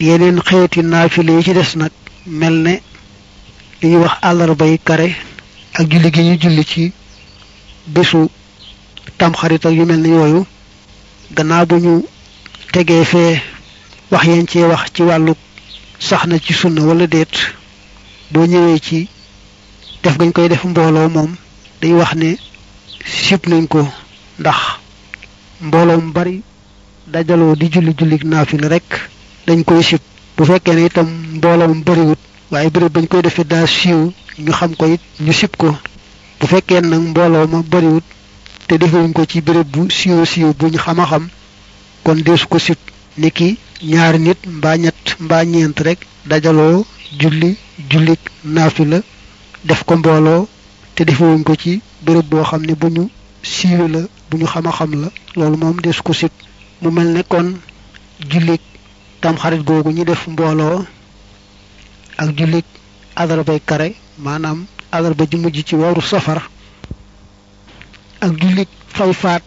yeneen xeeti naafile yi ci des nag mel ne li ñuy wax àllarba yi kare ak julli gi ñu julli ci bésu tamxarit ak yu mel ne yooyu gannaaw bu ñu tegee fee wax yeen cee wax ci wàllu sax na ci sunna wala déet boo ñëwee ci def gañ koy def mbooloo moom day wax ne sib nañ ko ndax mbooloo mu bari dajaloo di julli julli naafila rek dañ koy sib bu fekkee ne itam mbooloo mu bariwut waaye béréb bañ koy defee daa siiw ñu xam ko it ñu sib ko bu fekkee nag mbooloo ma bariwut te defewuñ ko ci béréb bu siiw siiw bu ñu xam a xam kon deesu ko sib niki ñaari nit mbaa ñett mbaa ñeent rek dajaloo julli julli naafila def ko mbooloo te defewuñ ko ci béréb boo xam ne bu ñu siiwe la bu ñu xam a xam la loolu moom deesu ko sib mu mel ne kon julli tamxarit googu ñu def mbooloo ak jullit alarabay kare maanaam alarba ji mujj ci waru safar ak jullit fay faat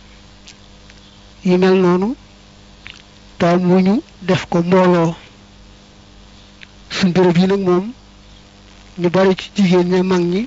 yi mel noonu taam mu ñu def ko mbooloo suñ béréb yi nag moom ñu bari ci jigéen ña mag ñi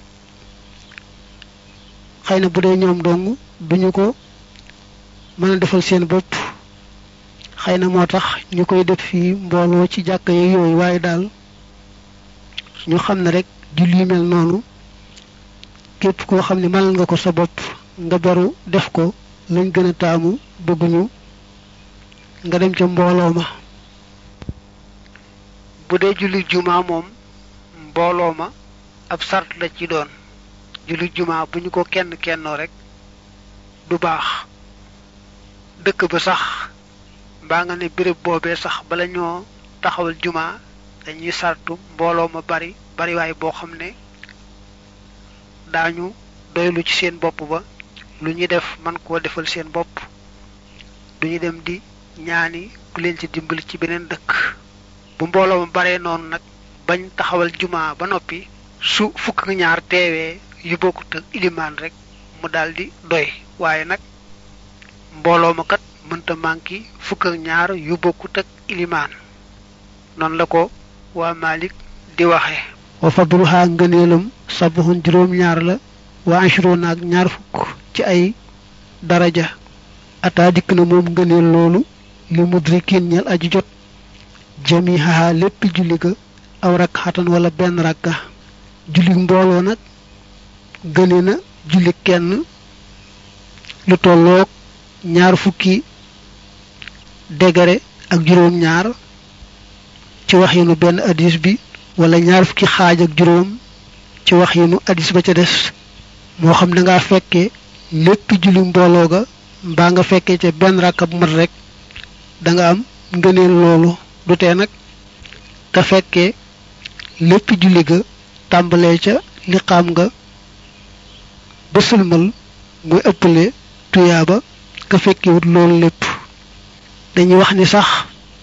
xëy na bu dee ñoom dong duñu ko mën a defal seen bopp xëy na moo tax ñu koy def fii mbooloo ci jàkka yeeg yooyu waaye daal ñu xam ne rek julli mel noonu képp koo xam ne mënal nga ko sa bopp nga beru def ko lañ gën a taamu bëgguñu nga dem ca mbooloo ma bu dee julli juma moom mbooloo ma ab sart la ci doon julli juma bu ñu ko kenn kennoo rek du baax dëkk ba sax mbaa nga ne béréb boobee sax bala ñoo taxawal juma dañuy sartu mbooloo ma bari bariwaay boo xam ne daañu doylu ci seen bopp ba lu ñu def man koo defal seen bopp duñu dem di ñaani ku leen ci dimbali ci beneen dëkk bu mbooloo ma baree noonu nag bañ taxawal juma ba noppi su fukk ak ñaar teewee yu bokkut ak ilimaan rek mu daldi doy waaye nag mbooloo ma kat mënta manki fukk ak ñaar yu bokkut ak ilimaan noonu la ko waa Malik di waxe wa fadluha ngëneelam sabuhun juróom ñaar la wa ashruna ak ñaar fukk ci ay daraja ataa dikk na moom ngëneel loolu li mudrikin ñel aji jot jamihaha lépp julli ga aw rak xatan wala benn rakka julli mbooloo nag gëne na julli kenn lu tolloog ñaar fukki degare ak juróom ñaar ci wax yinu benn hadis bi wala ñaar fukki xaaj ak juróom ci wax yinu hadis ba ca des moo xam da ngaa fekke lépp julli mbooloo ga mbaa nga fekkee ca benn rakka bu mat rek da nga am ngëneel loolu du tee nag nga fekkee lépp julli ga tàmbalee ca liqaam nga ba sulmal muy ëppale tuyaaba ka fekkewut loolu lépp dañuy wax ni sax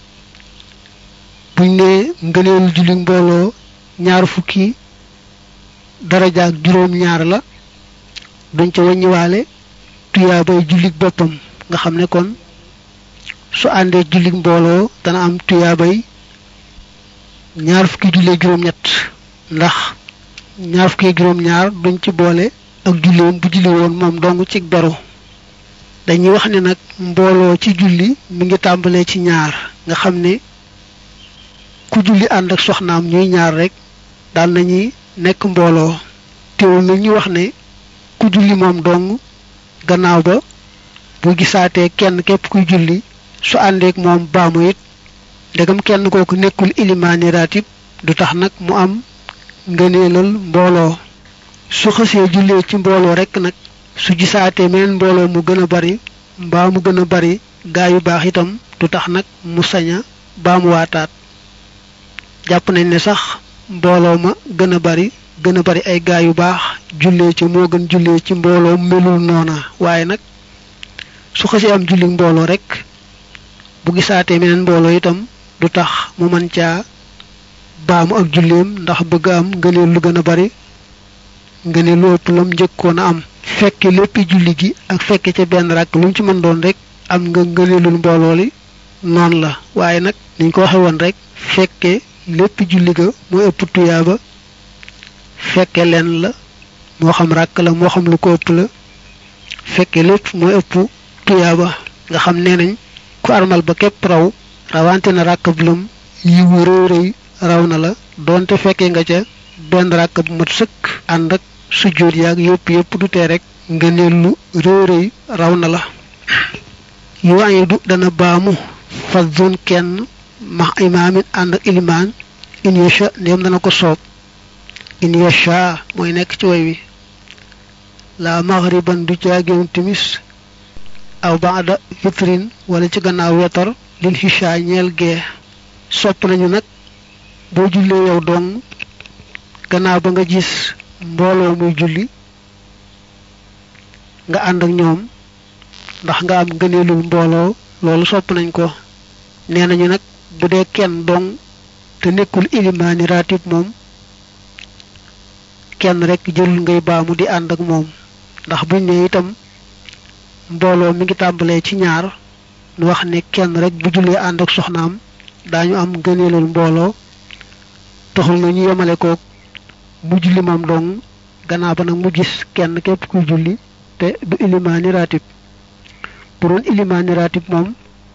buñ ne ngëneelu julli mbooloo ñaar fukki daraja ak juróom ñaar la duñ ca wàññiwaale tuyaabay jullik boppam nga xam ne kon su àndee jullik mbooloo dana am tuyaabay ñaar fukki jullee juróom ñett ndax ñaar fukki juróom ñaar duñ ci boole ak julleem bu julli woon moom dong ci beru dañuy wax ne nag mbooloo ci julli mi ngi tàmbalee ci ñaar nga xam ne ku julli ànd ak soxnaam ñuy ñaar rek daan nañuy nekk mbooloo teewul nag ñu wax ne ku julli moom dong gannaaw ba bu gisaatee kenn képp kuy julli su àndeek moom baamu it ndegam kenn kooku nekkul ilimaani raatib du tax nag mu am ngëneelal mbooloo su xësee jullee ci mbooloo rekk nag su gisaatee meneen mbooloo mu gën a bari mbaa mu gën a bari gaa yu baax itam du tax nag mu saña baa mu waataat jàpp nañ ne sax mbooloo ma gën a bari gën a bari ay gaa yu baax jullee ci moo gën jullee ci mbooloo melul noona waaye nag su xësee am julli mbooloo rekk bu gisaatee meneen mbooloo itam du tax mu mën caa baamu ak julleem ndax bëgg am ngëneel lu gën a bari ngëneel lu ëpp lam njëkkoon a am fekke léppi julli gi ak fekke ca benn rakk lu mu ci mën doon rek am nga ngëneelul mbooloo li noonu la waaye nag niñ ko waxe woon rek fekke lépp julli ga mooy ëpp tuyaaba fekke leen la moo xam ràkk la moo xam lu ko ëpp la fekke lépp mooy ëpp tuyaaba nga xam nee nañ ku armal ba képp raw rawante na ràkk bu lëm yiwu rëy rëy raw na la doonte fekke nga ca benn ràkk bu mat sëkk ànd ak sujjóot yaag yëpp yëpp du tee rek nga ne lu rëy rëy raw na la yu añu du dana baamu fadun kenn max imaamin ànd ak ilimaan in yasha ndéem dana ko soob in yasha mooy nekk ci way wi la maghriban du caagéwun timis aw baada witrin wala ci gannaaw wetar lil xisha ñeel gee sopp nañu nag boo jullee yow dong gannaaw ba nga gis mbooloo muy julli nga ànd ak ñoom ndax nga am gëneelul mbooloo loolu sopp nañ ko nee nañu nag bu dee kenn dong te nekkul ilimaani raatib moom kenn rek jëlul ngay baamu di ànd ak moom ndax buñ ne itam mbooloo mi ngi tàmbalee ci ñaar nu wax ne kenn rek bu jullee ànd ak soxnaam daañu am gëneelul mbooloo taxul na ñu yemale ko mu julli moom dong gannaaw ba nag mu gis kenn képp kuy julli te du ilimaani raatib bu doon ilimaani raatib moom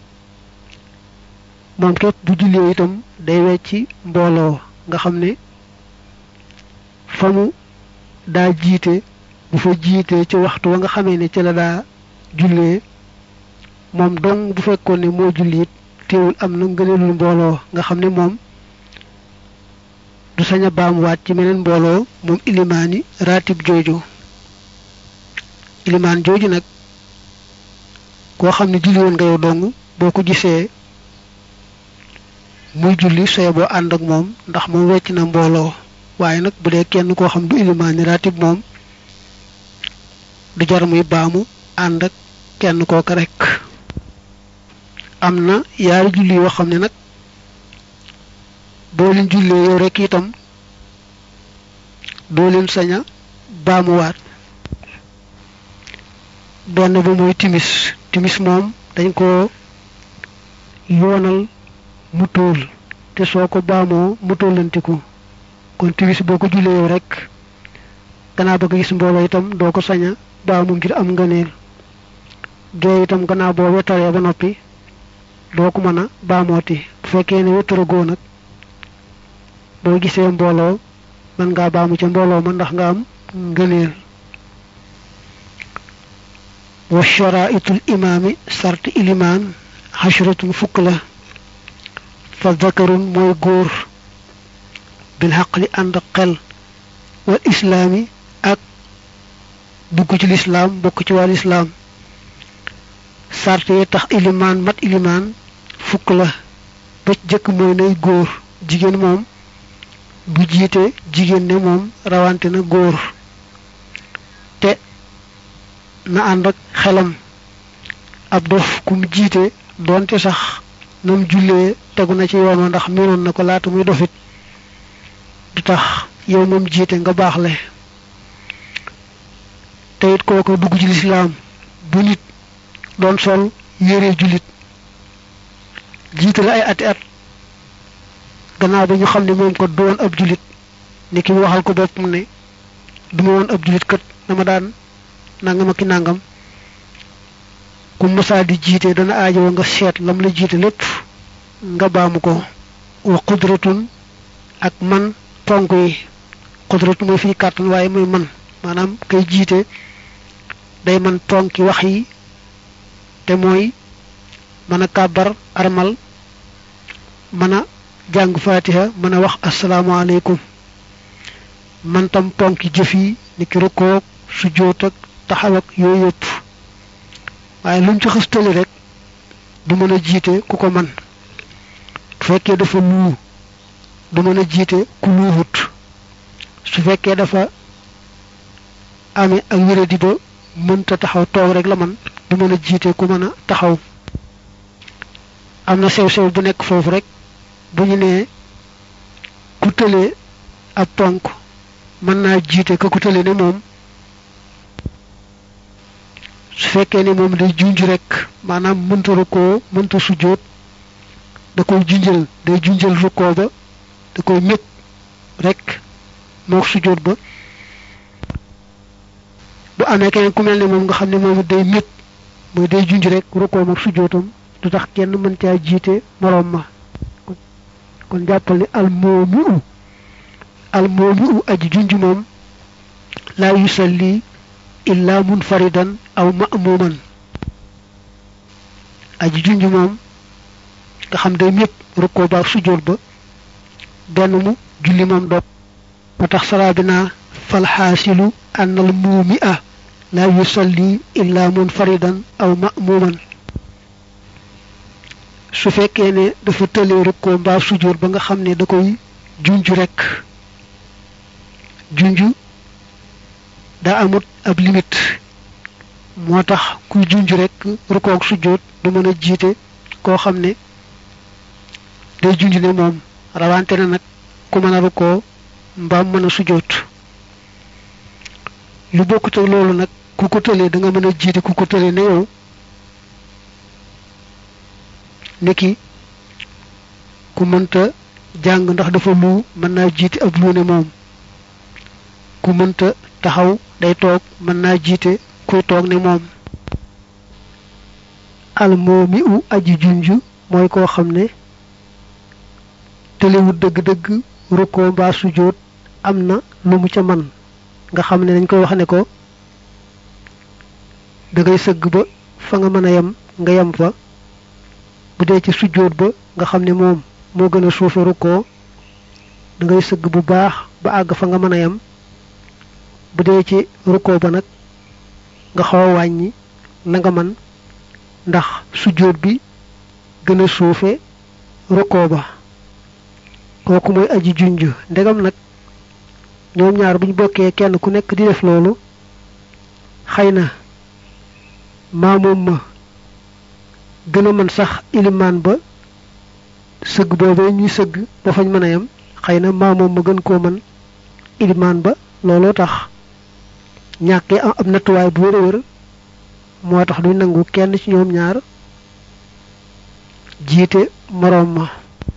moom képp bu jullee itam day wecci mbooloo nga xam ne fa mu daa jiite bu fa jiitee ci waxtu wa nga xamee ne ci la daa jullee moom dong bu fekkoon ne moo julli it teewul am na ngëneelul mbooloo nga xam ne moom du sañ a baamuwaat ci meneen mbooloo moom ilimaani raatib jooju ilimaan jooju nag koo xam ne julli woon nga yow dong boo ko gisee muy julli soye boo ànd ak moom ndax moom wecc na mbooloo waaye nag bu dee kenn koo xam du ilimaani raatib moom du jar muy baamu ànd ak kenn kooka rek am na yaari julli yoo xam ne nag boo leen jullee yow rek itam doo leen sañ a baamuwaat benn ba mooy timis timis moom dañ ko yoonal mu tóol te soo ko baamoo mu tóolantiku kon timis boo ko jullee yow rek gannaaw ba nga gis mbooloo itam doo ko sañ a baamu ngir am ngëneel gee itam gannaaw boo wetaree ba noppi doo ko mën a baamooti bu fekkee ne wetaragoo nag boo gisee mbooloo mën ngaa baamu ca mbooloo ma ndax nga am ngëneel wa sharaitul imaami sart ilimaan xashratun fukk la fa zakarun mooy góor bil xaqli ànd xel wal islaami ak dugg ci lislaam bokk ci wàll islaam sart yi tax ilimaan mat ilimaan fukk la ba jëkk mooy nay góor jigéen moom bu jiite jigéen ne moom rawante na góor te na ànd ak xelam ab dof ku mu jiite doonte sax nam jullee tegu na ci yoon wa ndax miinoon na ko laata muy dofit du tax yow moom jiite nga baaxle te it kooku dugg ci lislaam bu nit doon sol yére jullit jiite la ay ati at gannaaw ba ñu xam ne moom ko doon ab jullit ni ki mu waxal ko boppam ne du ma woon ab jullit kat dama daan nangam ak i nangam ku mosaa di jiite dana aajowoo nga seet lam la jiite lépp nga baamu ko wa qudratun ak man ponk yi qudratu mooy fii kàttan waaye mooy man maanaam kay jiite day man ponki wax yi te mooy mën a kàbbar armal mën a jàng fatiha mën a wax asalaamaaleykum man tam ponki jëf yi ni ki rukkoog sujjóot ak taxaw ak yooyu yëpp waaye lu mu ci xëstali rek du mën a jiite ku ko man bu fekkee dafa luu du mën a jiite ku luuhut su fekkee dafa amee ak wéradi ba mënta taxaw toog rek la man du mën a jiite ku mën a taxaw am na sew-sew bu nekk foofu rek bu ñu nee ku tëlee ab ponk mën naa jiite ka ku tëlee ne moom su fekkee ne moom day junj rek maanaam mënta rukkoo mënta sujjóot da koy junjal day junjal rukkoo ba da koy mépp rek mook sujjóot ba bu amee keneen ku mel ne moom nga xam ne moom day mépp mooy day junj rek rukkoo mook sujjóotam du tax kenn mën caa jiite moroom ma kon jàppal ni almoomi u almoomi u aji junj moom laa yusalli illa munfaridan aw ma'muman aji junj moom nga xam day mépp rukkoo ba sujjóot ba benn mu julli moom dog moo tax salaa bi naa falxaasilu an al muumi a laa yusalli illa munfaridan aw ma'muman su fekkee ne dafa tëlee rukkoo mbaa sujjóot ba nga xam ne da koy junj rekk junj daa amut ab limite moo tax kuy junj rekk rukkoo ak sujjóot du mën a jiite koo xam ne day junj ne moom rawante na nag ku mën a rukkoo mbaam mën a sujjóot lu bokkut ak loolu nag ku ko tëlee da nga mën a jiite ku ko tëlee ne yow niki ku mënta jàng ndax dafa lu mën naa jiite ab lu ne moom ku mënta taxaw day toog mën naa jiite kuy toog ne moom almoomi u aji junj mooy koo xam ne tëlewut dëgg-dëgg rukkoo mbaa sujjóot am na lu mu ca man nga xam ne dañ koy wax ne ko da ngay sëgg ba fa nga mën a yem nga yem fa bu dee ci sujjóot ba nga xam ne moom moo gën a suufe rukkoo da ngay sëgg bu baax ba àgg fa nga mën a yem bu dee ci rukkoo ba nag nga xaw a wàññi la nga man ndax sujjóot bi gën a suufe rukkoo ba kooku mooy aji junj ndegam nag ñoom ñaar buñ bokkee kenn ku nekk di def loolu xëy na maamoom ma gën a mën sax ilimaan ba sëgg boobee ñuy sëgg ba fañ mën a yem xëy na maamoom ma gën koo mën ilimaan ba looloo tax ñàkkee am ab nattuwaay bu wér a wér moo tax duñ nangu kenn ci ñoom ñaar jiite moroom ma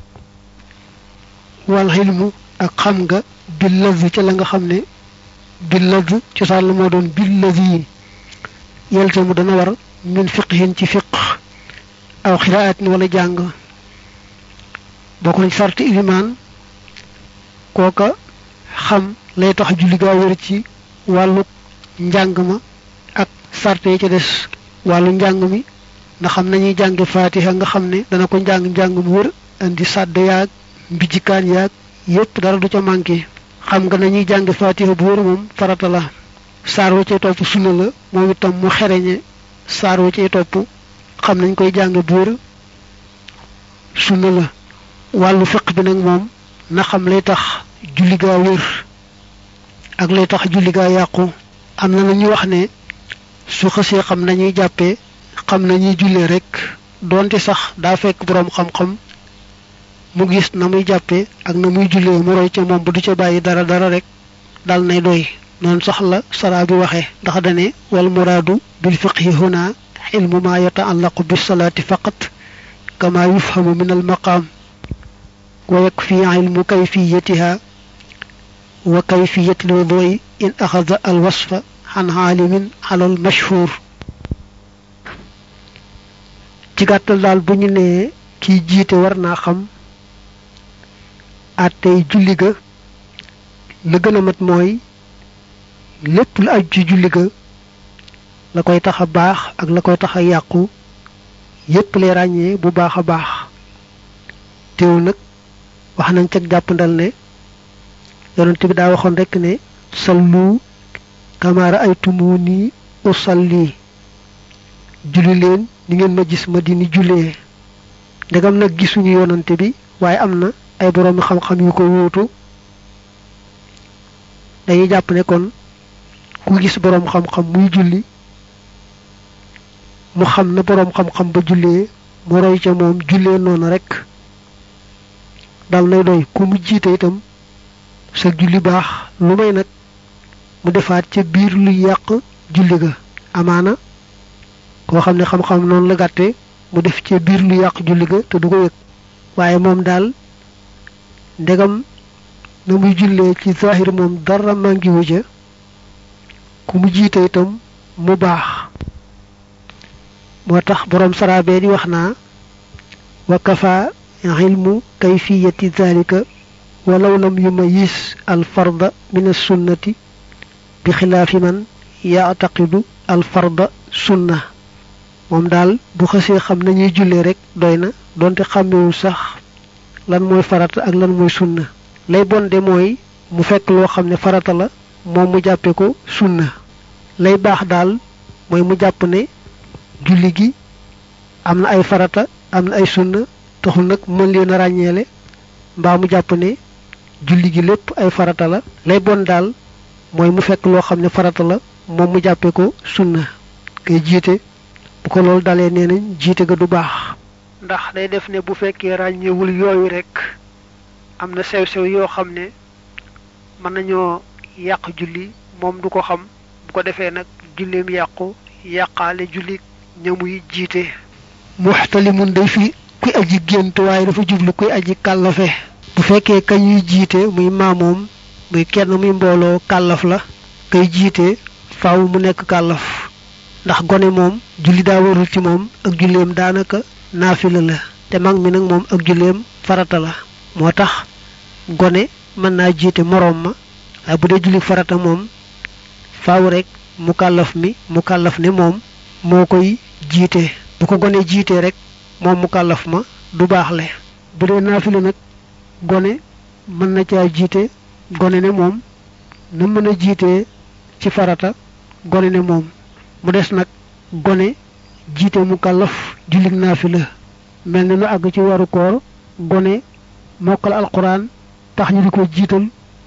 wal xilmu ak xam nga bil lazi ca la nga xam ne bil lazi cosaan la moo doon bil lazi yelte mu dana war min fiqhin ci fiq aw xiraatin wala jàng bokk nañ sarti ilimaan kooka xam lay tax julli gaa wér ci wàllu njàng ma ak sarte yi ca des wàllu njàng mi ndax xam nañuy jànge faatiha nga xam ne dana ko njàng njàng mu wër indi sàdd yaag mbijjikaan yaag yépp dara du ca manqué xam nga nañuy jàng faatiha bu wër moom farata la saar wa cay topp sunna la moom itam mu xereñe saar wa cay topp xam nañ koy jàng bu wër sunna la wàllu fiq bi nag moom na xam lay tax julli gaa wér ak lay tax julli gaa yàqu am na nañu wax ne su xësee xam nañuy jàppee xam nañuy jullee rek doonte sax daa fekk boroom xam-xam mu gis na muy jàppee ak na muy jullee mu roy ca moom bu du ca bàyyi dara dara rek dal nay doy noonu sax la saraa bi waxee ndax dane wal muraadu bil fiqhi huna xilmu ma yataallaqu bis salaati faqat kama yufhamu min al maqaam wa yakfi ilmu kayfiyatiha wa kayfiyat lwudui in axada al wasfa xan xaalimin alal mashhur ci gàttal daal bu ñu nee kiy jiite war naa xam àttey julli ga la gën a mat mooy lépp lu aju ci julli ga la koy tax a baax ak la koy tax a yàqu yépp lay ràññee bu baax a baax teew nag wax nañ cag jàppandal ne yonent bi daa waxoon rekk ne sallu kamaara ay tumu nii usalli julli leen ni ngeen ma gis ma di ni jullee ndegam nag gisuñu yonante bi waaye am na ay boroomi xam-xam yu ko wuutu dañuy jàpp ne kon ku gis boroom xam-xam muy julli mu xam na boroom xam-xam ba jullee mu roy ca moom jullee noonu rekk dal nay doy ku mu jiite itam sa julli baax lu may nag mu defaat ca biir luy yàq julli ga amaana koo xam ne xam-xam noonu la gàtte mu def ca biir lu yàq julli ga te du ko yëg waaye moom daal ndegam na muy jullee ci zahir moom dara màngiwu ja ku mu jiite itam mu baax moo tax boroom saraabe di wax naa wa kafa ilmu kayfiyati zalika walaw lam yumayis al farda min as sunnati bi xilaafi man yaataqidu al farda sunna moom daal bu xësee xam nañuy jullee rek doy na donte xàmmewul sax lan mooy farata ak lan mooy sunna lay bonde mooy mu fekk loo xam ne farata la moom mu jàppe ko sunna lay baax daal mooy mu jàpp ne julli gi am na ay farata am na ay sunna taxul nag mën leen a ràññeele mbaa mu jàpp ne julli gi lépp ay farata la lay bon daal mooy mu fekk loo xam ne farata la moom mu jàppe ko sunna kay jiite bu ko loolu dalee nee nañ jiite ga du baax ndax day def ne bu fekkee ràññeewul yooyu rek am na sew-sew yoo xam ne mën nañoo yàq julli moom du ko xam bu ko defee nag julleem yàqu yàqaale julli ñamuy jiite muxtalimun day fi kuy aji gént waaye dafa jublu kuy aji kàllafe bu fekkee kañuy jiite muy maamoom muy kenn muy mbooloo kàllaf la kay jiite faaw mu nekk kàllaf ndax gone moom julli daa warul ci moom ak julleem daanaka naafila la te mag mi nag moom ak julleem farata la moo tax gone mën naa jiite moroom ma waaye bu dee julli farata moom faaw rek mu kàllaf mi mu kàllaf ne moom moo koy jiite bu ko gone jiitee rek moom mu kàllaf ma du baaxle bu dee naafila nag gone mën na caa jiite gone ne moom na mën a jiitee ci farata gone ne moom mu des nag gone jiite mu kàllaf jullig naafila mel na nu àgg ci waru koor gone mokkal alquran tax ñu di ko jiital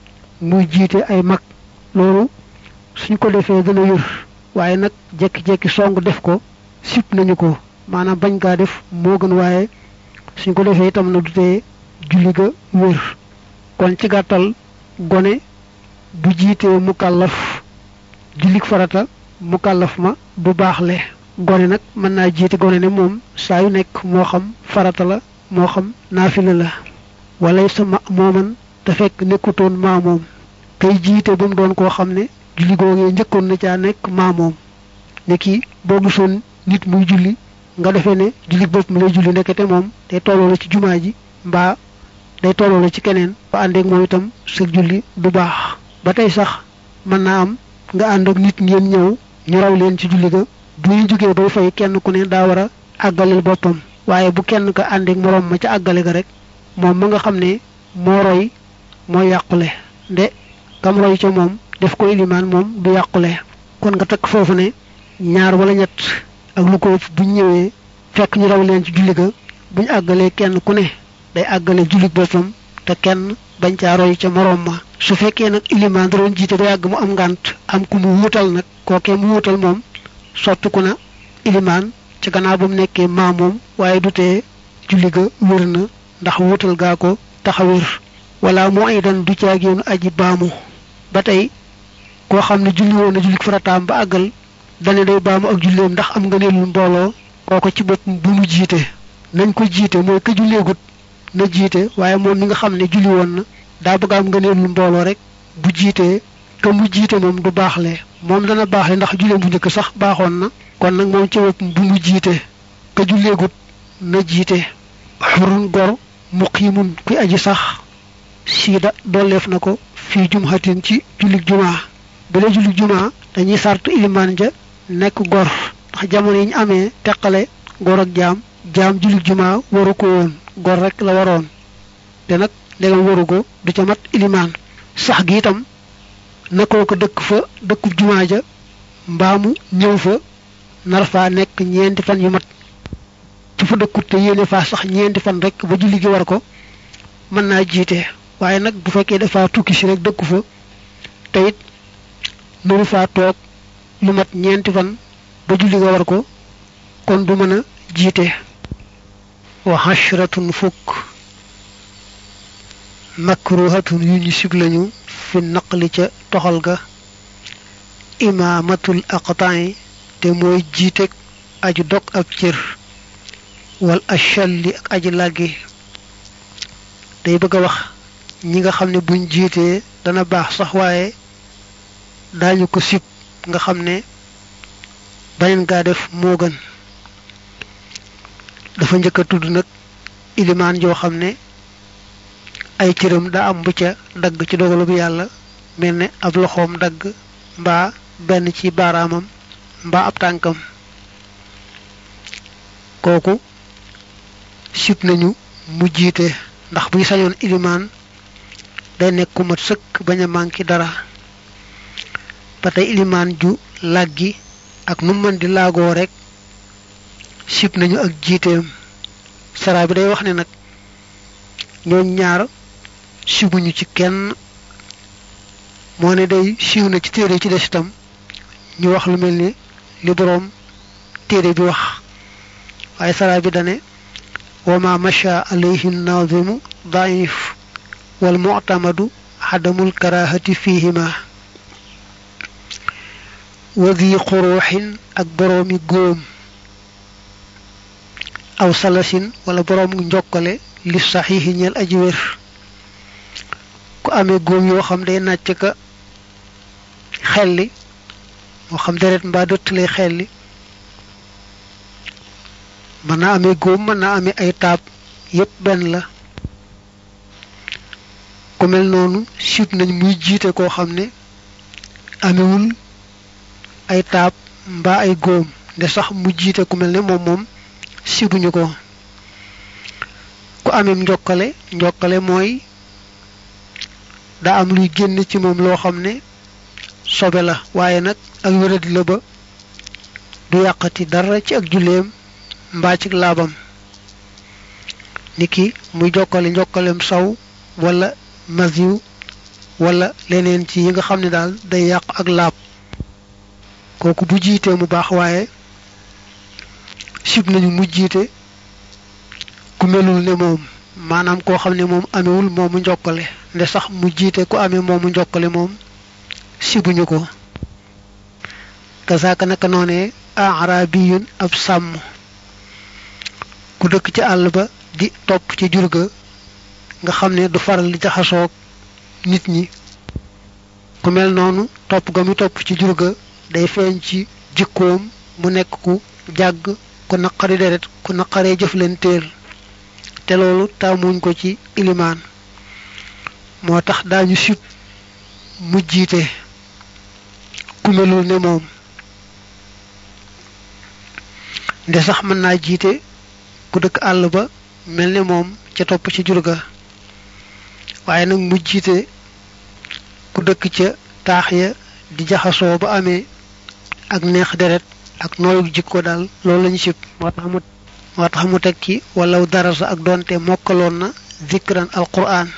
muy jiite ay mag loolu suñ ko defee dana wér waaye nag jekki-jekki song def ko sip nañu ko maanaam bañ kaa def moo gën waaye suñ ko defee itam na du tee julli ga wér kon ci gàttal gone bu jiitee mu kàllaf jullig farata mu kàllaf ma du baaxle gone nag mën naa jiite gone ne moom saa yu nekk moo xam farata la moo xam naafila la walay sa ma mooman te fekk nekkutoon maa moom kay jiite ba mu doon koo xam ne julli googee njëkkoon na caa nekk maa moom ne kii boo gisoon nit muy julli nga defee ne julli bopp mi lay julli ndekete moom day tolloo la ci jumaa ji mbaa day tolloo la ci keneen ba àndeek moom itam sa julli du baax ba tey sax mën naa am nga ànd ak nit ngeen ñëw ñu raw leen ci julli ga bu ñu jógee bay fay kenn ku ne daa war a àggaleel boppam waaye bu kenn ka àndeek moroom ma ca àggale ga rek moom ma nga xam ne moo roy moo yàqule nde kam roy ca moom def ko ilimaan moom du yàqule kon nga takk foofu ne ñaar wala ñett ak lu ko buñ ñëwee fekk ñu raw leen ci julli ga buñ àggalee kenn ku ne day àggale julli boppam te kenn bañ caa roy ca moroom ma su fekkee nag ilimaan da doon jiite ba yàgg mu am ngànt am ku mu wuutal nag kookee mu wuutal moom sottiku na ilimaan ca gannaaw ba mu nekkee maa moom waaye du tee julli ga wér na ndax wuutal gaa ko taxawir wala moo ay dan du caagéenu aji baamu ba tey koo xam ne julli woon na julli farataam ba àggal dane day baamu ak julleem ndax am nga neelul mbooloo kooko ci bopp bu mu jiite nañ ko jiite mooy ka julleegut na jiite waaye moom mi nga xam ne julli woon na daa bëgg am nga neelul mbooloo rek bu jiitee ka mu jiite moom du baaxle moom dana baaxle ndax julleem bu njëkk sax baaxoon na kon nag moom ci bopp bu mu jiite ka julleegut na jiite xurun gor muqiimun kuy aji sax siida dolleef na ko fii jumhatin ci jullig jumaa bu dee jullig jumaa dañuy sartu ilimaan ja nekk gor ndax jamono yi ñu amee teqale gor ak jaam jaam jullig jumaa waru ko woon gor rek la waroon te nag ndegam waru ko du ca mat ilimaan sax gi itam nakoo ko dëkk fa dëkkub jumaa ja mbaamu ñëw fa nar faa nekk ñeenti fan yu mat ci fa dëkkut te yéene faa sax ñeenti fan rek ba julli gi war ko mën naa jiite waaye nag bu fekkee dafa tukki si rek dëkku fa te it mënu faa toog lu mat ñeenti fan ba julli ga war ko kon du mën a jiite wa hashratun fukk makruhatun yu ñu sib lañu fi naqli ca toxal ga imaamatul aqtaay te mooy jiiteg aju dog ab cër wal achalli ak aji làggi day bëgg a wax ñi nga xam ne buñ jiitee dana baax sax waaye daañu ko sib nga xam ne baneen gaa def moo gën dafa njëkk a tudd nag ilimaan joo xam ne ay cëram daa am bu ca dagg ci dogalu bu yàlla mel ne ab loxoom dagg mbaa benn ci baaraamam mbaa ab tànkam kooku sib nañu mu jiite ndax buy sañoon ilimaan day nekk ku mat sëkk bañ a manqué dara ba tey ilimaan ju làggi ak nu mën di laagoo rek sib nañu ak jiiteem saraa bi day wax ne nag ñooñ ñaar sibuñu ci kenn moo ne day siiw na ci téere ci des itam ñu wax lu mel ni li boroom téere bi wax waaye saraa bi dane wa ma masha alayhi nazimu daif wal mu'tamadu xadamul karahati fihima wa di xuruuxin ak boroomi góom aw salasin wala boroom njokkale li saxiixi ñeel aji wér ku amee góom yoo xam day nàcc ka xelli moo xam deret mbaa dëtt lay xelli mën naa amee góom mën naa amee ay taab yépp benn la ku mel noonu sib nañ muy jiite koo xam ne amewul ay taab mbaa ay góom nde sax mu jiite ku mel ne moom moom sibuñu ko ku ameem njokkale njokkale mooy daa am luy génn ci moom loo xam ne sobe la waaye nag ak wéradi la ba du yàqati dara ci ak julleem mbaa ci laabam niki muy jokkale njokkalem saw wala masiw wala leneen ci yi nga xam ne daal day yàq ak laab kooku bu jiitee mu baax waaye sib nañu mu jiite ku melul ne moom maanaam koo xam ne moom amewul moomu njokkale nde sax mu jiite ku amee moomu njokkale moom sibuñu ko kasaaka naka noonee arabiyun ab sàmm ku dëkk ci àll ba di topp ci jur ga nga xam ne du faral di jaxasoog nit ñi ku mel noonu topp ga mu topp ci jur ga day feeñ ci jikkoom mu nekk ku jàgg ku naqari deret ku naqaree jëflanteel te loolu taamuñ ko ci ilimaan moo tax daañu sib mu jiite ku melul ne moom nde sax mën naa jiite ku dëkk àll ba mel ne moom ca topp ci jur ga waaye nag mu jiite ku dëkk ca taax ya di jaxasoo ba amee ak neex deret ak nooyu jikko daal loolu lañu sib moo tax mu moo tax mu teg ci walaw darasa ak doonte mokkaloon na zikran alquran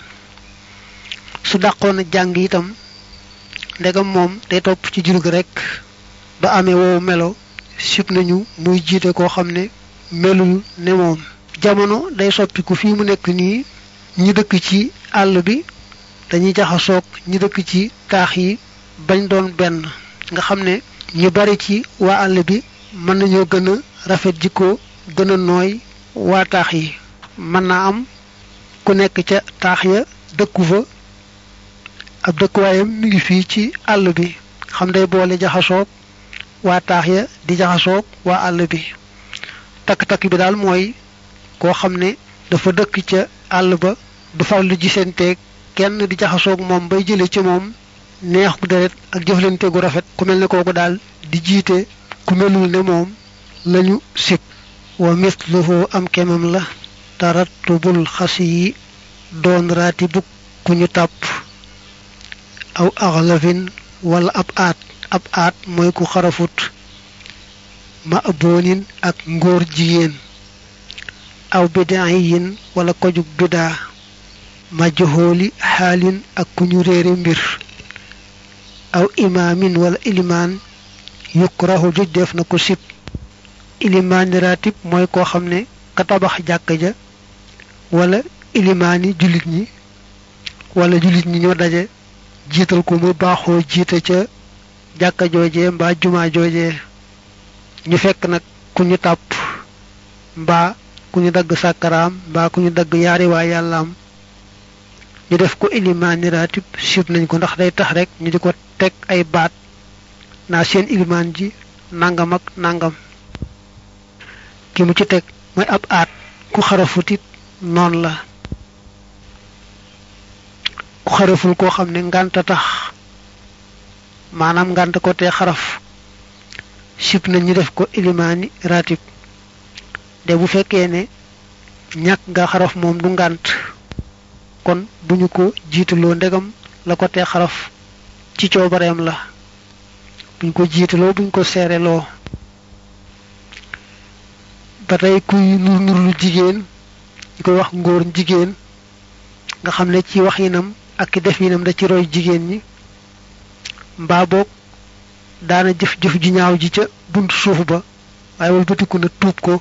su dàqoon a jàng itam ndegam moom day topp ci jur gi rek ba amee woowu melo sib nañu muy jiite koo xam ne melul ne moom jamono day soppiku fii mu nekk nii ñi dëkk ci àll bi dañuy jaxasoog ñi dëkk ci taax yi bañ doon benn nga xam ne ñu bari ci waa àll bi mën nañoo gën a rafet jikko gën a nooy waa taax yi mën naa am ku nekk ca taax ya dëkku fa ab dëkkuwaayam mi ngi fii ci àll bi xam day boole jaxasoog waa taax ya di jaxasoog waa àll bi takk-takk bi daal mooy koo xam ne dafa dëkk ca àll ba du farlu gisanteeg kenn di jaxasoog moom bay jële ci moom neex gu deret ak jëflante gu rafet ku mel ne kooku daal di jiite ku melul ne moom lañu sib wa misluhu am kemam la tarattubul xasi yi doon raati bug ku ñu tàpp aw axlafin wala ab aat ab aat mooy ku xarafut ma aboonin ak ngóor jigéen aw bidaayin wala kojug bidaa majhooli xaalin ak ku ñu réere mbir aw imaamin wala ilimaan yukrahu juj def na ko sib ilimaani ratib mooy koo xam ne ka tabax jàkka ja wala ilimaani jullit ñi wala jullit ñi ñoo daje jiital ko mu baaxoo jiite ca jàkka joojee mbaa jumaa joojee ñu fekk nag ku ñu tàpp mbaa ku ñu dagg sàkkaraam mbaa ku ñu dagg yaari waa yàllaam ñu def ko ilimaani raatib sib nañ ko ndax day tax rek ñu di ko teg ay baat naa seen ilimaan ji nangam ak nangam ki mu ci teg mooy ab aat ku xarafutit noonu la ku xaraful koo xam ne ngànta tax maanaam ngànt ko te xaraf sib nañ ñu def ko ilimaani raatib de bu fekkee ne ñàkk nga xaraf moom du ngànt kon duñu ko jiitaloo ndegam la ko te xaraf ci coobareem la buñ ko jiitaloo buñ ko seereloo ba tey kuy nur nur lu jigéen ñu koy wax ngóor jigéen nga xam ne ci waxinam ak ki def yinam da ci roy jigéen ñi mbaa boog daana jëf-jëf ju ñaaw ji ca buntu suuf ba waaye walbatiku na tuub ko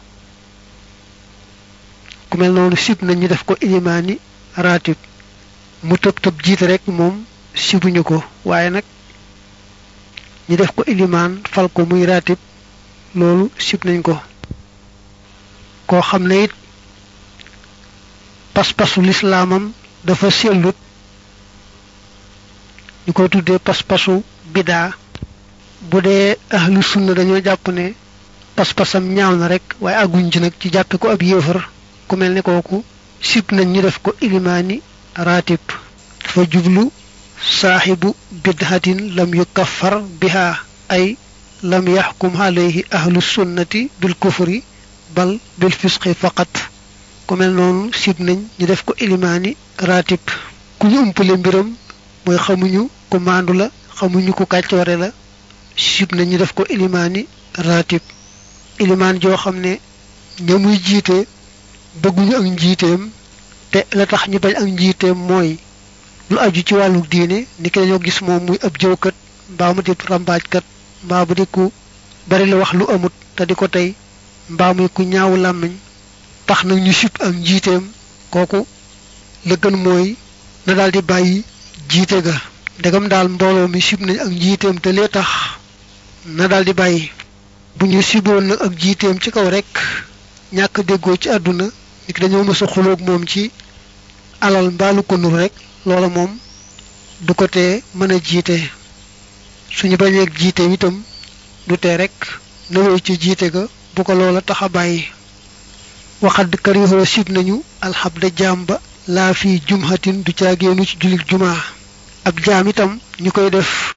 ku mel noonu sib nañ ñu def ko ilimaani raatib mu tëb tëb jiite rek moom sibuñu ko waaye nag ñu def ko ilimaan fal ko muy raatib loolu sib nañ ko koo xam ne it pas-pasu lislaamam dafa sellut ñu koy tuddee pas-pasu bidaa bu dee ahlu sunna dañoo jàpp ne pas-pasam ñaaw na rek waaye àgguñ ci nag ci jàppe ko ab yéefar ku mel ne kooku sib nañ ñu def ko ilimaani raatib dafa jublu saaxibu bidhatin lam yukaffar biha ay lam yaxkum alayhi ahlu sunnati bil kufri bal bil fisqi faqat ku mel noonu sib nañ ñu def ko ilimaani raatib ku ñu umpale mbiram mooy xamuñu ku maandu la xamuñu ku kàccoore la sib nañ ñu def ko ilimaani raatib ilimaan joo xam ne ña muy jiite bëgguñu ak njiiteem te la tax ñu bañ ak njiiteem mooy lu aju ci wàllu diine ni ki dañoo gis moom muy ab jëwkat mbaa mu di rambaajkat mbaa bu di ku bari la wax lu amut te di ko tey mbaa muy ku ñaawu làmmiñ tax nag ñu sib ak njiiteem kooku la gën mooy na daal di bàyyi jiite ga ndegam daal mbooloo mi sib nañ ak njiiteem te lee tax na daal di bàyyi bu ñu siboon nag ak jiiteem ci kaw rek ñàkk déggoo ci àdduna nit dañoo mës a xuloog moom ci alal mbaalu ko nur rek loola moom du ko tee mën a jiite suñu bañeeg jiite itam du tee rek na wéy ci jiite ga bu ko loola tax a bàyyi waxad karihoo sib nañu alxabda jaam ba laa fi jumhatin du caagéenu ci julik jumaa ab jaam itam ñu koy def